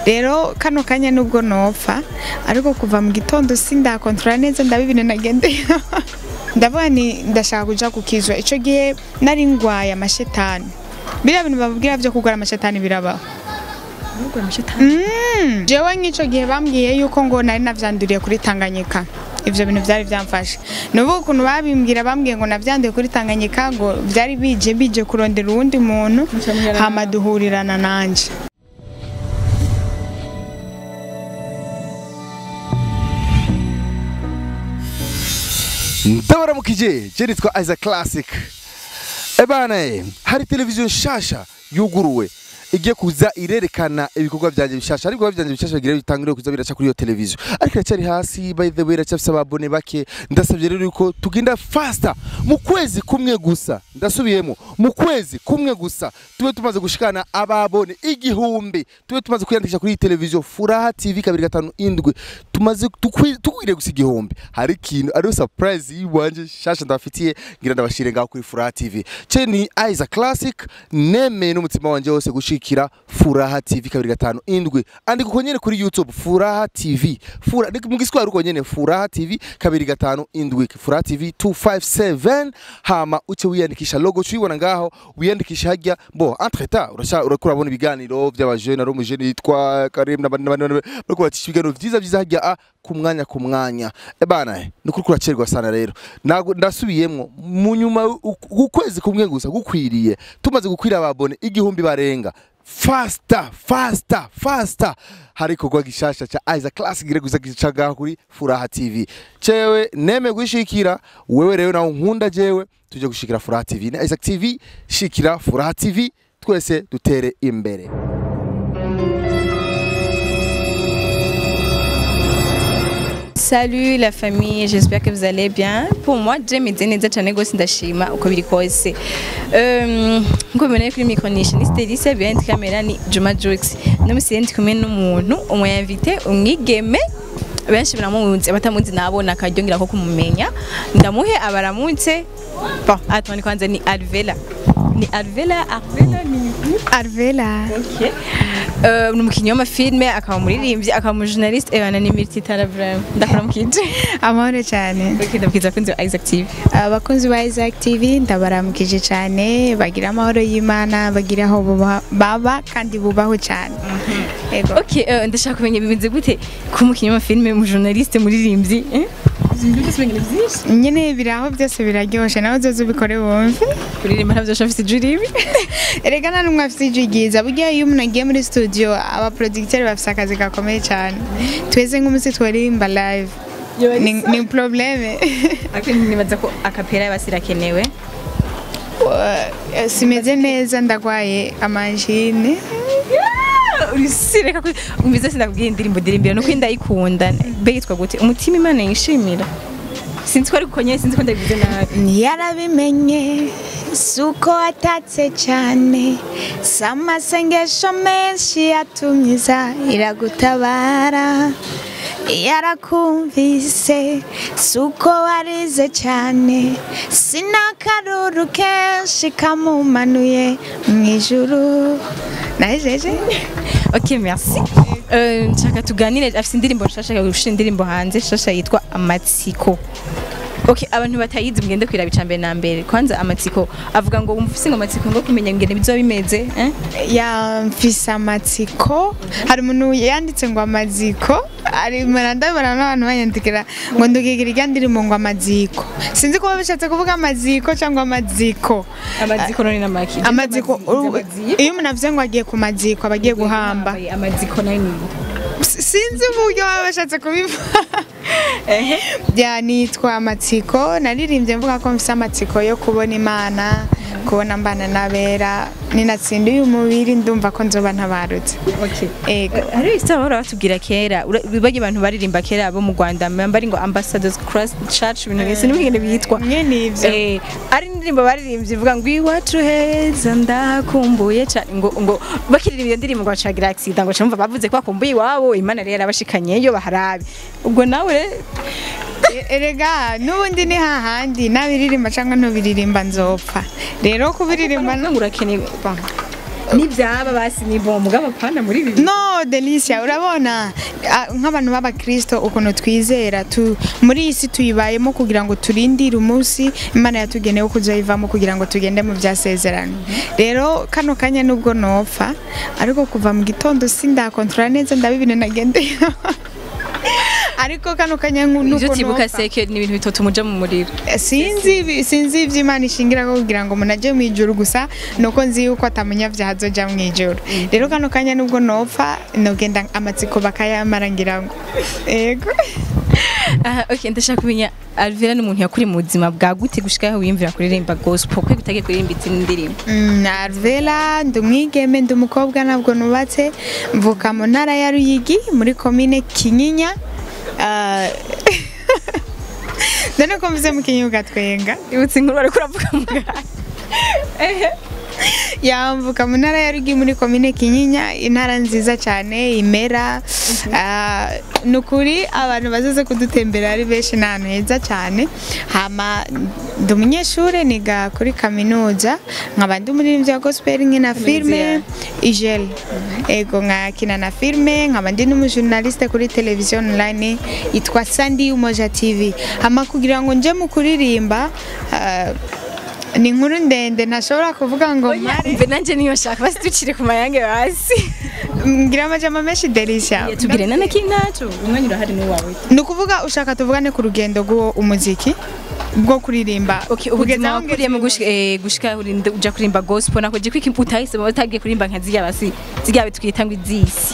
rero kano kanya nubwo nopfa ariko kuva mu gitondo sindakontorora neza ndabibine nagendeye ndavuga ni ndashaka kuja kukizwa ico gihe nari ngwaye amashetani biriya bintu babwira vyo kugwara amashetani birabaho Mm. jewe nk'ico gihe bambwiye yuko ngo nari navyanduriye kuri Tanganyika ivyo bintu vyari vyamfashe nubu ukuntu babimbwira bambwiye ngo navyanduye kuri Tanganyika ngo vyari bije bije kurondera uwundi muntu hama duhurirana nanje ndabaramukije je nitwa Isaac Classic ebana eh, hari televiziyo nshasha yuguruwe igiye kuza irerekana ibikorwa vyanje bishasha ariko ibikorwa vyanje bishasha bigira bitangire kuza biraca kuri iyo televiziyo ariko iracyari hasi by the way iracyafise ababone bake ndasavye rero yuko tugenda faster mu kwezi kumwe gusa ndasubiyemo mu kwezi kumwe gusa tube tumaze gushikana ababone igihumbi tube tumaze kwiyandikisha kuri iyi televiziyo Furaha TV kabiri gatanu indwi tumaze tukwi- tukwiriye gusa igihumbi hari ikintu ariyo surprise yiwanje shasha ndabafitiye ngira ndabashire ngaho kuri Furaha TV ce ni Isaac Classic nemeye n'umutima wanje wose gushikira Furaha TV kabiri gatanu indwi andika uko nyene kuri YouTube Furaha TV Fura ni mu giswahili uko nyene Furaha TV kabiri gatanu indwi Furaha TV 257 hama uce wiyandikisha logo cuyibona ngaho wiyandikisha hajya bo entre temps urasha urakura bona ibiganiro by'abajene ari umujene yitwa Karim n'abandi n'abandi bariko bacisha ibiganiro vyiza vyiza hajya a ku mwanya ku mwanya ebana eh, ni ukuri kuracerwa sana rero Nago- ndasubiyemwo mu nyuma ukwezi kumwe gusa gukwiriye tumaze gukwira ababone igihumbi barenga fasta fasta fasta hari ikorwa gishasha ca Isaac Classic gire gusa gicaga kuri Furaha TV cewe neme gushikira wewe rero nawe nkunda jewe tuje gushikira Furaha TV na Isaac TV shikira Furaha TV twese dutere imbere Salut la famille, j'espère que vous allez bien. Pour moi, je meze neza cyane gose ndashima uko biri kose. Um, nko mubona kuri micronisha ni Stelisa behind camera ni Juma Jux. No musi ndi kumwe n'umuntu umwe invité umwigeme benshi baramuzi abatamuzi nabona akaryo ko kumumenya ndamuhe abaramutse bon attends kwanza ni Alvela ni Alvela Alvela ni Arvela Okay. Uh, ni umukinnyi w'amafilme akaba umuririmbyi akaba umujournaliste ebana ni Mirtitara Brahim ndakora mukije amahoro cyane okay ndabwiza kunzi wa Isaac TV abakunzi ba Isaac TV ndabaramukije cyane bagira amahoro y'Imana bagira aho buba- baba kandi bubaho cyane Ego. okay uh, ndashaka kumenya bimeze gute ku umukinnyi w'amafilme umujournaliste umuririmbyi eh ibintu byose bingana byinshi nyine biri aho byose biraryoshe nawe uzoze ubikore wumve kuririmba ntabyo afite ijuri ribi erega nta n'umwe afite ijwi ryiza burya iyo umuntu agiye muri studio abaproducteri bafite akazi gakomeye cyane tweze nk'umunsi twaririmba live ni, ni probleme ariko nibaza ko akapera basirakenewe Eh, simeze neza ndagwaye amajine urisireka ko umvize sindakubwiye indirimbo dirimbira nuko ndayikunda be yitwa gute umutima imana yishimira sinzi ko ari kuko nyine sinzi ko ndabivuze nabi yarabimenye si uko watatse cyane si amasengesho menshi yatumiza iragutabara yarakumvise si uko warize cyane si n'akaruru kenshi kamumanuye mu ijuru najeje ok merci Euh, nshaka tuganire afite indirimbo nshasha gushyira indirimbo hanze nshasha yitwa amatsiko ok abantu batayizi mugende kwiraba icambere na mbere kwanza amatsiko avuga ngo wumva ufise ngo amatsiko ngo kumenya ngene bizoba bimeze eh? yamfise amatsiko hari umuntu yanditse ngo amaziko ari ndabona n'abantu banyandikira ngo ndugigira irya ndirimbo ngo amaziko sinzi kuba bishatse kuvuga amaziko cyangwa amaziko amaziko none n'amaki amaziko iyo umuntu avuze ngo agiye ku maziko aba agiye guhamba amaziko nayo ni S- sinzi uburyo baba bashatse kubivuga byanitwa amatsiko naririmbye mvuga ko mfise amatsiko yo kubona imana kubona mbana n'abera ninatsinda uyu mubiri ndumva ko nzoba ntabarutse okay ego hari isitara bahora batubwira kera ura- bajya abantu baririmba kera bo mu Rwanda bari ngo ambassadors cross church ibintu nk'isi n'ibindi bitwa nyene ivyo Eh, ari indirimbo baririmbye ivuga ngo iwacu heza ndakumbuye cyane ngo ngo bakiririmba iyo ndirimbo ngo bacagira accident ngo cyumva bavuze ko bakumbuye iwabo imana rero yarabashikanyeyo baharabe ubwo nawe re- E- erega n'ubundi ni hahandi nabiririmba cyangwa ntubiririmba nzopfa rero kubiririmba ngo urakeneye bon. n'ibyaba basi ni bo mugabo pana muri bibi no delicia urabona ah, nk'abantu b'abakristo ukuntu twizera tu, muri iyi si tuyibayemo kugira ngo turindire umunsi imana yatugenewe kuzayivamo kugira ngo tugende mu byasezerano rero kano kanya nubwo nopfa ariko kuva mu gitondo sindakontorora neza ndabibine nagendeye ariko kano kanya nku- ibyo nuko utibuka nopfa seke ni ibintu bitatu muja mu muriro sinzi ibi- sinzi ibyo imana ishingira ko kugira ngo umuntu ajye mu ijuru gusa nuko nzi yuko atamunyabyaha azoja mu ijuru rero kano kanya nubwo nopfa nogenda amatsiko bakayamara ngira ngo yego aha okay ndashaka kumenya Alvera ni umuntu yakuri mu buzima bwa gute gushika aho wiyumvira kuririmba gospel kwe gutagiye kuririmba izindi ndirimbo Mm, Arvela ndi umwigeme ndi umukobwa ntabwo nubatse mvuka mu ntara ya Ruyigi muri komine Kinyinya Ah, none ko mvuze mu Kinyinya ugatwenga ibutse inkuru ariko uravuga muganga yamvuka mu ntara ya Rugi muri komine Kinyinya intara nziza cyane imera Ah, ni ukuri abantu bazaze kudutembera ari benshi ni ahantu heza cyane hama ndi umunyeshuri niga kuri kaminuza nkaba ndi umuririmbyi wa gospel nkina filme igel ego nkakina na filme nkaba ndi n'umujournaliste kuri televiziyo online yitwa Sandy Umoja TV hama kugira ngo nje mu kuririmba ah, ni inkuru ndende ntashobora kuvuga ngo mare mbe nanje niyo shaka basi ducire ku mayange hasi ngira amajambo menshi delisha tubwire nana kinacu umwanya urahari n'uwawe ni ukuvuga ushaka tuvugane ku rugendo rw'uwo umuziki bwo kuririmba Okay, Kugeza ubuzima aho wakuriyemo ngeze- gushika eh, gushika urinda uja kurimba gospel nako je kwiki utahisemo utagiye kurimba nka zirya basi zirya bitwita ngo izisi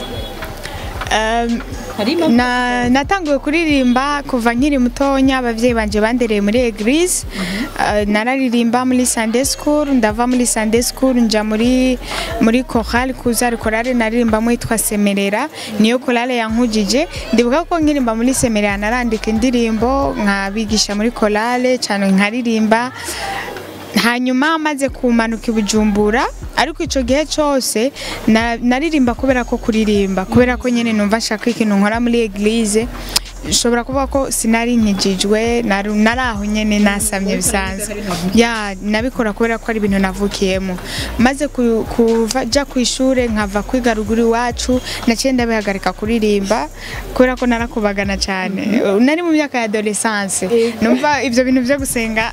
Um, harimo na natanguye kuririmba kuva nkiri mutonya abavyeyi banje bandereye muri eglise uh, nararirimba muri Sunday school ndava muri Sunday school nja muri muri chorale kuzari chorale naririmbamo yitwa Semerera niyo chorale yankujije ndibuka ko nkirimba muri Semerera narandika indirimbo nkabigisha muri chorale cyane nkaririmba hanyuma maze kumanuka i bujumbura ariko icyo gihe cyose na- naririmba kubera ko kuririmba kubera ko nyine numva nshaka ikintu nkora muri eglise nshobora kuvuga ko sinari nkijijwe nari nari aho nyine nasamye bisanzwe ya nabikora kubera ko ari ibintu navukiyemo maze ku- kuva jya ku ishuri nkava kwiga ruguru iwacu naciye ndabihagarika kuririmba kubera ko narakubagana cyane nari mu myaka ya adolescence numva ibyo bintu byo gusenga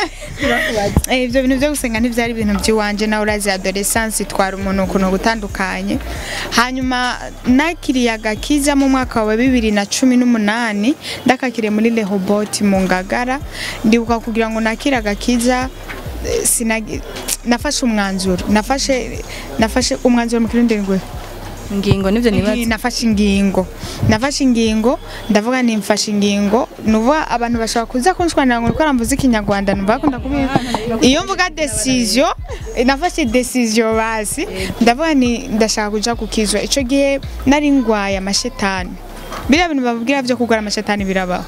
Eh, ibyo bintu byo gusenga ntibyari ibintu by'iwanje nawe urazi adolescence itwara umuntu ukuntu gutandukanye hanyuma nakiriye agakiza mu mwaka wa bibiri na cumi n'umunani ndakakiriye muri rehoboti mu ngagara ndibuka kugira ngo nakire agakiza eh, sinagi- nafashe umwanzuro nafashe nafashe umwanzuro mu kirundi ngwe ngingo nivyo Eh, nibaza nafashe ingingo nafashe ingingo ndavuga ni mfashe ingingo nuvuga abantu bashobora kuza kunshwanira ngo ukora mvuze ikinyarwanda numva bakunda kubi iyo mvuga decision eh, nafashe decision basi ndavuga ni ndashaka kuja kukizwa ico gihe nari ngwaye amashetani biriya bintu babwira byo kugura amashetani birabaho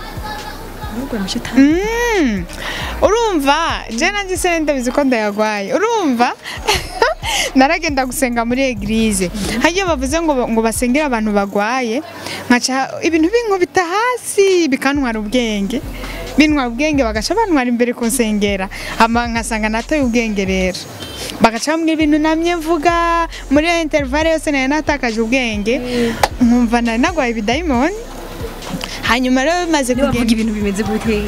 Mm. urumva je nanjye se ndabizi ko ndayagwaye urumva naragenda gusenga muri eglise hajya bavuze ngo ngo basengere abantu bagwaye nkaca ibintu binkubita hasi bikantwara ubwenge bintwara ubwenge bagaca bantwara imbere kunsengera hama nkasanga natoye ubwenge rero bagaca bambwira ibintu namye mvuga muri iyo intervale yose nari natakaje ubwenge nkumva nari nagwaye ibidayimoni hanyuma rero bimaze bavuga kugenda ibintu bimeze gute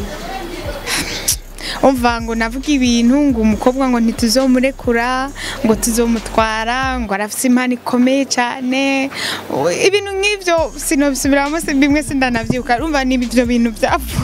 umva ngo navuga ibintu ngo umukobwa ngo ntituzomurekura ngo tuzomutwara ngo arafite impano ikomeye cyane O, ibintu nk'ibyo sinobisubiramo si- bimwe sindanabyibuka urumva ni ibyo bintu byavuga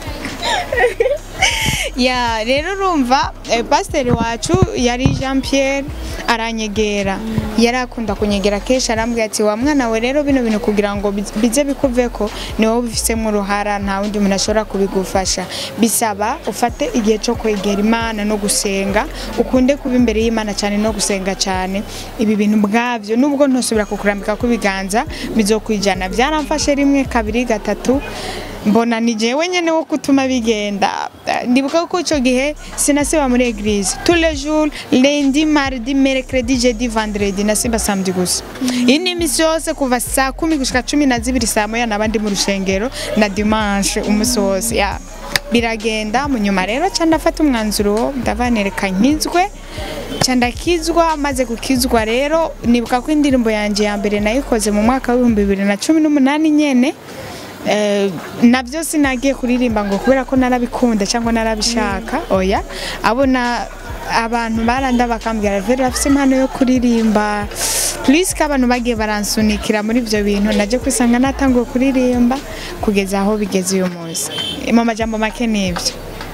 ya rero urumva eh, pasiteri wacu yari jean pierre aranyegera yari akunda kunyegera kenshi arambwira ati wa mwana we rero bino bintu kugira ngo biz- bize bikuveko ni wowe ubifisemo uruhara nta wundi muntu ashobora kubigufasha bisaba ufate igihe cyo kwegera imana no gusenga ukunde kuba imbere y'imana cyane no gusenga cyane ibi bintu bwabyo nubwo ntusubira kukurambika kubiganza bizokwijana byaramfashe rimwe kabiri gatatu mbona ni jewe nyene wo gutuma bigenda ndibuka ko icyo gihe sinasiba muri eglise tous les jours lundi mardi mercredi jeudi vendredi nasiba samedi gusa iyi ni iminsi yose kuva saa kumi gushika cumi na zibiri saa moya naba ndi mu rushengero na dimanche umunsi wose ya biragenda mu nyuma rero ca ndafata umwanzuro ndavanireka nkizwe nca ndakizwa maze gukizwa rero nibuka ko indirimbo yanjye ya mbere nayikoze mu mwaka w'ibihumbi bibiri na cumi n'umunani nyene Eh, nabyo sinagiye kuririmba ngo kubera ko narabikunda cyangwa narabishaka oya abona abantu baranda bakambwira veri afite impano yo kuririmba plus ko abantu bagiye baransunikira muri ibyo bintu najya kwisanga natanguye kuririmba kugeza aho bigeze uyu munsi mu majambo make nibyo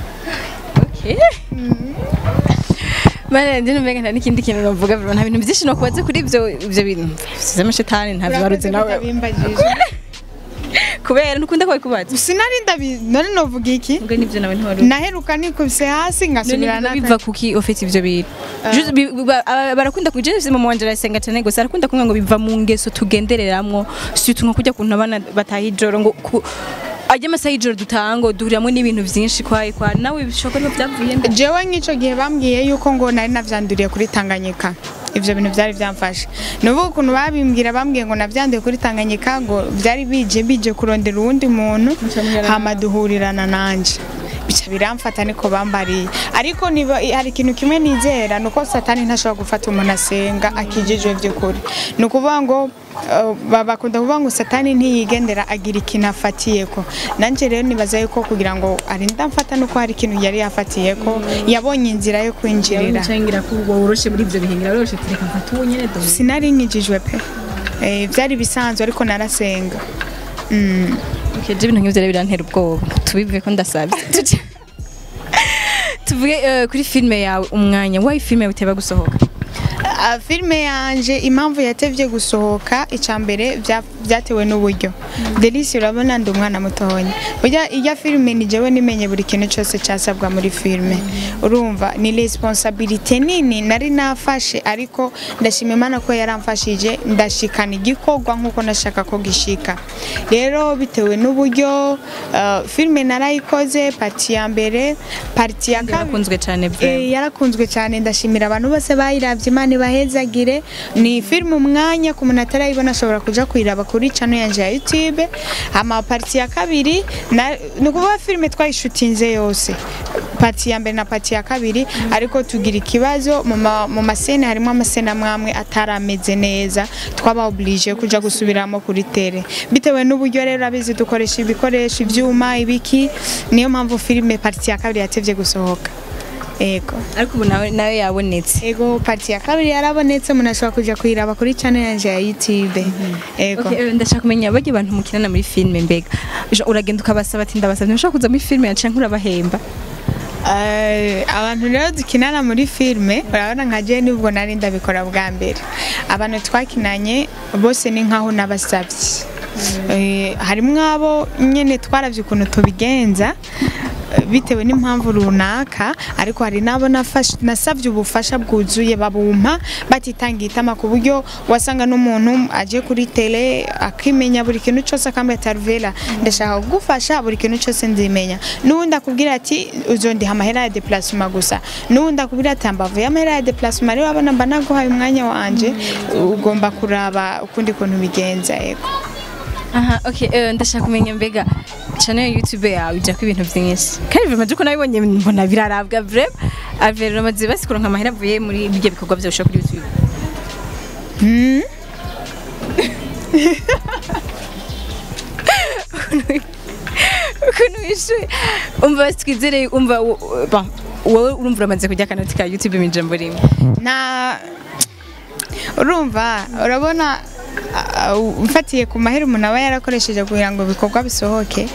Mane ndi numva nta n'ikindi kintu navuga nta bintu byinshi nakubaze kuri ibyo ibyo bintu z'amashetani nta bibaruzi nawe kubera ntukunda kubikubaza sinari ndabi none novuga iki ubwo nibyo nawe ntiwari naheruka nikubise hasi ngasubira none biva kuki ufite ibyo bintu Juste bi- ba- aba- barakunda kuja ese mama wanje arasenga cyane gusa arakunda kumwe ngo biva mu ngeso tugendereramwo surtout nko kujya kuntu abana bataha ijoro ngo ku- ajya amasaha y'ijoro dutanga duhuriramo n'ibintu byinshi kwayi kwa nawe bishoboka niba byavuye mbe jewe nk'icyo gihe bambwiye yuko ngo nari navyanduriye kuri Tanganyika ivyo bintu byari byamfashe nubu ukuntu babimbwira bambwiye ngo navyanduye kuri Tanganyika ngo byari bije bije kurondera uwundi muntu Mucamuherana hama duhurirana nanje bica biramfata niko bambariye ariko niba hari ikintu kimwe nizera nuko satani ntashobora gufata umuntu asenga akijijwe by'ukuri ni ukuvuga ngo uh, ba- bakunda kuvuga ngo satani ntiyigendera agira ikintu afatiyeko nanjye rero nibaza yuko kugira ngo arinda mfata nuko hari ikintu yari yafatiyeko yabonye inzira yo kwinjirira ngira ko ubwo woroshe muri ibyo bihingira woroshe tureka mfata uwo nyene do sinari nkijijwe pe Eh, byari bisanzwe ariko narasenga Mm. Okay, je ibintu nk'ivyo rero birantera ubwoba tubivuge ko ndasabye Tuje- tuvuge eh, kuri filme yawe umwanya wayi filme yawe iteba gusohoka Ah, filime yanje impamvu yatevye gusohoka icya mbere bya- byatewe n'uburyo delisi urabona ndi umwana mutonya burya iya filime ni jewe nimenye buri kintu cyose cyasabwa muri filime urumva ni responsabilité nini nari nafashe ariko ndashima imana ko yaramfashije ndashikana igikorwa nk'uko nashaka ko gishika rero bitewe n'uburyo ah, filime narayikoze pati ya mbere parti ya kabiri yarakunzwe cyane Eh, vraiment yarakunzwe cyane ndashimira abantu bose bayiravye imana ibahezagire ni filime umwanya ku muntu atarayibona ashobora kuja kuyiraba kuri channel yanje ya youtube hama parti ya kabiri na- ni ukuvuga filime twayishutinze yose pati ya mbere na pati ya kabiri ariko tugira ikibazo mu ma- mu masene harimo amasene amwe amwe atarameze neza twaba oblige kuja gusubiramo kuri tere bitewe n'uburyo rero abizi dukoresha ibikoresho ivyuma ibiki niyo mpamvu filime parti ya kabiri yatevye gusohoka ego ariko ubu nawe nawe yabonetse ego parti ya kabiri yarabonetse umuntu ashobora kuja kuyiraba kuri channel yanje ya youtube ego Okay, eh, ndashaka kumenya bajya abantu mukinana muri filme mbega Jo, uragenda ukabasaba ati ndabasabye ntushaka kuza muri filme yacu canke urabahemba Eh, abantu rero dukinana muri filime urabona nka je nubwo nari ndabikora bwa mbere abantu twakinanye bose ni nkaho nabasabye Eh, harimwo abo nyene twaravye ukuntu tubigenza eh, bitewe n'impamvu runaka ariko hari n'abo nafashe- nasavye ubufasha bwuzuye babumpa batitangiye itama ku buryo wasanga n'umuntu aje kuri tele akimenya buri kintu cyose akambwira ati Arvela ndashaka kugufasha buri kintu cyose nzimenya n'uwundi akubwira ati uzondiha amahera ya déplacement gusa n'uwundi akubwira ati ambavu y'amahera ya déplacement rero abona mba naguhaye umwanya wanje ugomba kuraba ukundi kuntu bigenza yego aha okay eh, ndashaka kumenya mbega channel ya youtube yawe ijako ibintu byinshi kandi vraiment uko nabibonye mbona birarabwa vraiment avero amaze basikura nka mahera avuye muri ibyo bikorwa byose kuri youtube Hmm? ukuntu wishuye umva twizere umva wo- bon, wowe urumva uramaze kujya akanoti ka youtube mu ijambo rimwe na urumva urabona ah, mfatiye ku mahera umuntu aba yarakoresheje kugira ngo ibikorwa bisohoke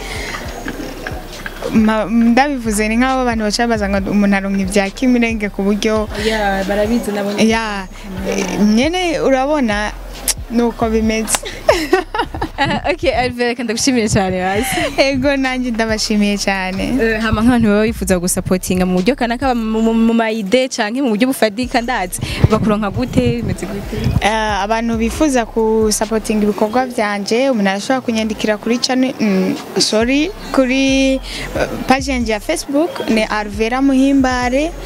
ma- ndabivuze ni nk'aho abantu baca baza ngo umuntu aronka ibya kimirenge ku buryo ya barabizi nabo ya eh, nyene urabona nuko bimeze okay Alvera reka ndagushimire cyane hasi ego nanjye ndabashimiye cyane hama nk'abantu baba bifuza gusapotinga mu buryo kanaka mu- mu mu mayide canke mu buryo bufadika ndazi bakuronka gute bimeze gute Eh, abantu bifuza gusapotinga ibikorwa byanje umuntu arashobora kunyandikira kuri channel mm, sorry kuri eh, page yanjye ya facebook ni arvera muhimbare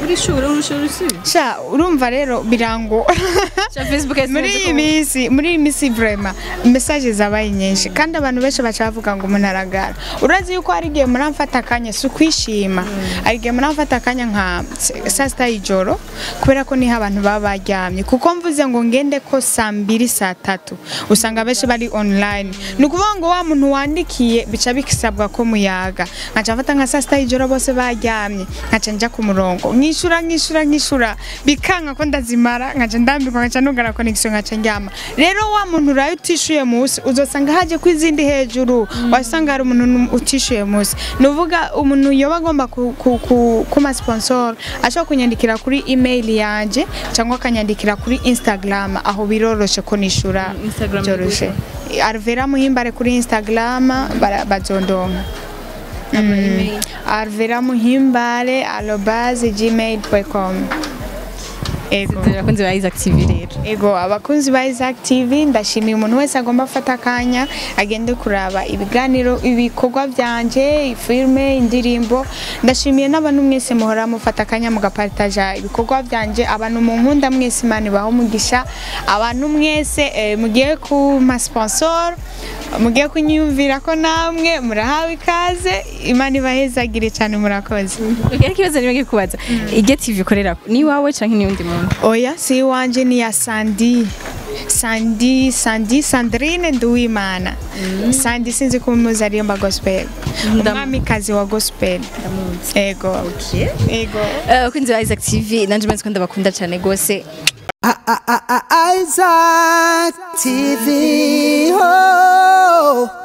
urishura urusha urusi sha urumva rero birango cha facebook yasi muri iyi minsi muri iyi minsi vrema message zabaye nyinshi kandi abantu benshi baca bavuga ngo umuntu aragara urazi yuko hari igihe muramfata akanya si ukwishima hari igihe muramfata akanya nka saa sita y'ijoro kubera ko niho abantu baba baryamye kuko mvuze ngo ngende ko saa mbiri saa tatu usanga benshi bari online ni ukuvuga ngo wa muntu wandikiye bica bisabwa ko muyaga nkaca mfata nka saa sita y'ijoro bose baryamye nkaca njya ku murongo nkishura nkishura nkishura bikanka ko ndazimara nkaca ndambirwa nkaca nugara connection nkaca njyama rero wa muntu uraye utishuye munsi uzosanga haje ku izindi hejuru wasanga hari umuntu utishuye munsi ni uvuga umuntu yoba agomba ku, ku, ku, kuma sponsor ashobora kunyandikira kuri email yanje cyangwa akanyandikira kuri instagram aho biroroshe ko nishura Instagram byoroshe arvera muhimbare kuri instagram bara- bazondonka email. arvera muhimbare arobase gmail.com ego abakunzi ba Isaac TV rero ego abakunzi ba Isaac TV ndashimiye umuntu wese agomba afata akanya agende kuraba ibiganiro ibikorwa byanje filme indirimbo ndashimiye n'abantu mwese muhora mufata akanya mugapartaja ibikorwa byanje abantu mu nkunda mwese imana ibaho umugisha abantu mwese eh, mugiye ku ma sponsor mugiye kunyumvira ko namwe murahawe ikaze imana ibahezagire cyane murakoze Ukiri kibazo nimwe gikubaza Ige TV ikorera ni wawe canke ni undi muntu oya si iwanje ni ya sandi sandi sandi sandrine nduwimana sandi sinzi ko umuzi aririmba gospel umwamikazi wa gospel ego ego Eh, abakunzi ba Isaac TV nanje mbanze ko ndabakunda cyane gose Isaac TV. Oh.